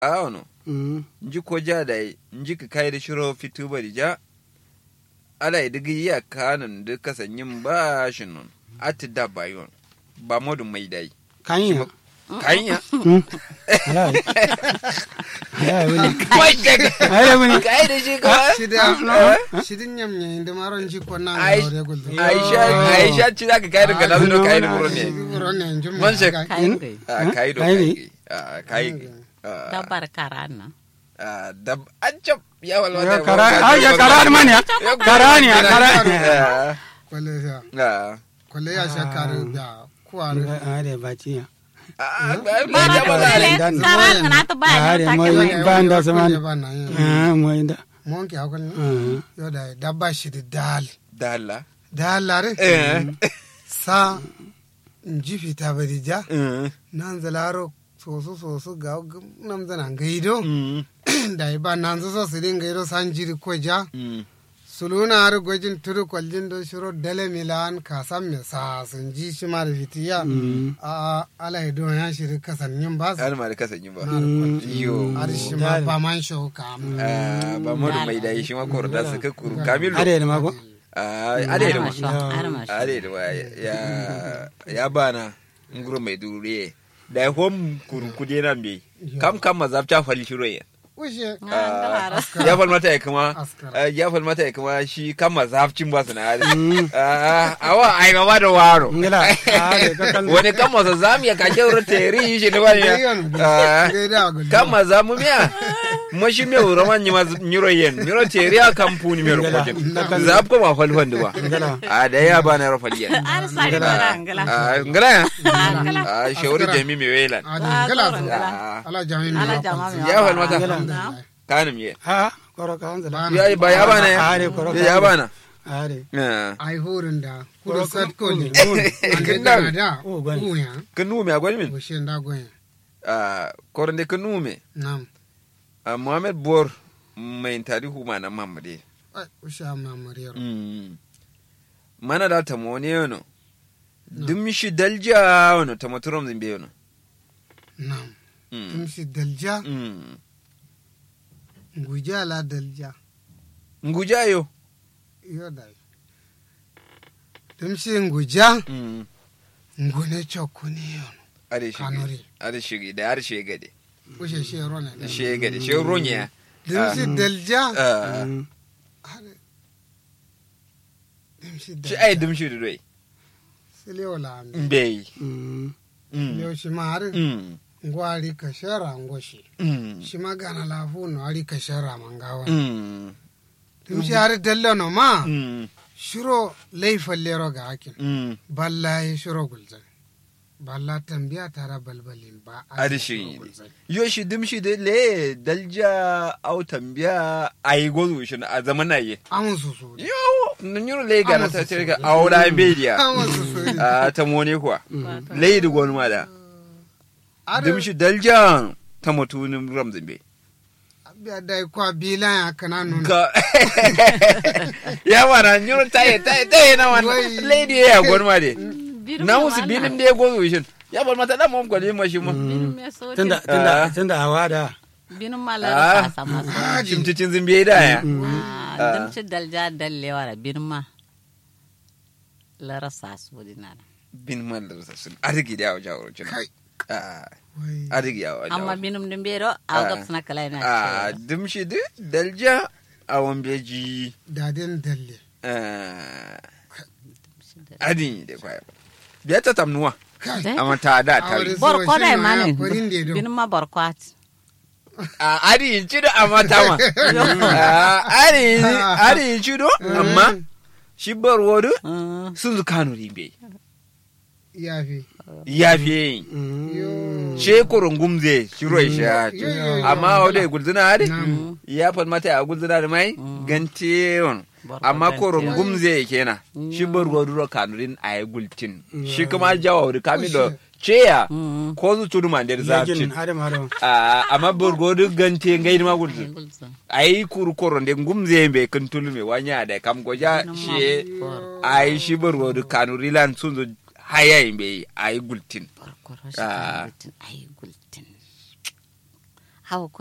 awono Mm. nji ko ja da nji ka kai da shiro fitu bari ja ala idigi ya kanan da kasanyin ba shi nun ati da bayon ba modu mai dai Kanya. kanya Mm. Alai. Alai wani. kai daga Alai wani. kai da shi ka shida shidin nyam nye inde maron ji ko na Ai- ngore gulde aisha aisha ci zaka kai da kana zuwa kai da buro ne ron ne njum Man shek. kayan gai Ah, kai do Kai kai ne? Ah, kai Ah, dabar karan nan ah, dab an cap ya walwa Ya kara, ah, ya kara da mani ya. Kara ne ya kara. Ah, kwale ya ah. kwale ya shakare da kuware Alai baci ya. Ah, ba- ba- bara ba- ba- da dan- karan na ta ba Alai ne ta mai ke ban da sama. ba na yin Ah, mai da. mon ki akon Ah. yo da dabba shidi dal dala dal lare eh sa nji fita bari ja eh nan zalaro soso soso ga nam zana ngaido mm da ba nan zo so sidin ngaido san jiri ko ja mm suluna har gwajin turu kwaljin do shiro dale milan kasan me sa sun ji shi ma da fitiya a ala do ya shiri kasan yin ba su har ma da kasanyi ba na da kwaljin yo har shi ma ba man shau ka Ah, ba modu mai dai shi ma koro da suka kuru kamilu Alai da mako. Ah, ade da ma arma ade da ma ya ya bana nguro mai duriye da hom kuru kude nan be kam kam mazabta fali shiro ya ushe ya fal mata ya kuma Askar. ah, ya fal mata ya kuma shi kan mazabcin ba su na hali Ah, awa ai ma da waro Ngila. Alai ka kan. wani kan masa zamu ya kake wurin teri shi ne ba ne Ah, gaida gulli kama za mu miya mashi me wuro man nyima nyiro yen nyiro teri a kampuni me rokojen za ko ma falfan duwa a da ya ba na rafal yen ar sari bara ngala a ngala ya ngala a shawari jami me welan a da gala su Ah, ala jami ala mi jama mi ya fal mata alhamdulillah kanim ye Ah, koro ka hanzala. Ba ya ba ya bana ya Are koro ka. ya bana Are. Ah, ai horin da kudu sat ko ne Kin ande da- da da Oh, gwani. uya kan nume a gwani min ushe da goyen a korande kan nume nam a muhammad bor mai tarihu ma na mamade ai ushe amma mariyar Mm. mana da ta mone yono dum shi dalja wono ta maturom zimbe yono nam Mm. tun shi dalja Mm. nguja la dalja nguja yo yo dai tun shi nguja Mm. ngune chokuni yon ade shi Kanuri. ade shi da har shi gade ushe shi rona da shi gade shi ronya tun shi dalja Ah. Mm. tun shi shi dalja ai dum shi doi sile wala mi mbei Mm. Mm. leo shi ma har Mm. ngwari ka shara ngoshi Mm. shi ma gana lafu no ari ka shara mangawa Mm. tun shi har dalla no ma Mm. shiro laifin lero ga hakin Mm. balla ya shiro gulzan balla tambiya tara balbalin ba a ade shiro shi gulzan. yo shi dum shi de le dalja au tambiya ai gozu shi a zamana ye amun su su ne. yo nyuro le ga na ta ce ga aura bedia amun su su ne. a ta mone kuwa leydi gon maɗa Ada- dum shi daljan ta mutunin ramzimbe abiya dai kwa bila ya kana nuna ka ya wana nyuro taye taye taye na wana Wai. leydi ya gon ma de na musu binin de go wishin ya bar mata da mom ko ma shi ma bin me so Tunda Ah. tunda tunda hawa da. bin Ah. malar sa sama shimticin zimbe da ya ah dum ci dalja dalle wara bin ma lara sa su dinara bin man da sun arigi da wajen wurin kai wai arigi ya wajen amma binum dum bero aw gab sana kala na a dum shi de dalja a wambeji dadin dalle adin de kwaya biya ta tamnuwa kai Eh? amma ta da ta Aure bor ko so dai shi ma ya mani farin da do. bin ma bor ko at a ari in ci da amma ta ma Ah, ari ari in ci do amma shi bar wodu Ah, sun zu kanu rimbe ya fi ya fi yin yo she kurun gumze shi roi shi ya yo, yo, yo. amma wadda gulzuna hari Nam. ya fal mata a gulzuna da mai gante yon bor ko amma gante. kurun gumze kenan shi bar wodu ro kanurin a yi gultin shi kuma jawa wuri kami da ceya Mm. ko zu tudu man da zafin Yajin hadam hadam. Ah, amma borgodu gante ngai ma gulzun Gulzan. ai kuru koronde ngumze be kan tulme wanya da kam goja shi ai shi borgodu kanuri lan sunzo haya imbe ai gultin Bor ko ro shi Ah. gultin ay gultin hau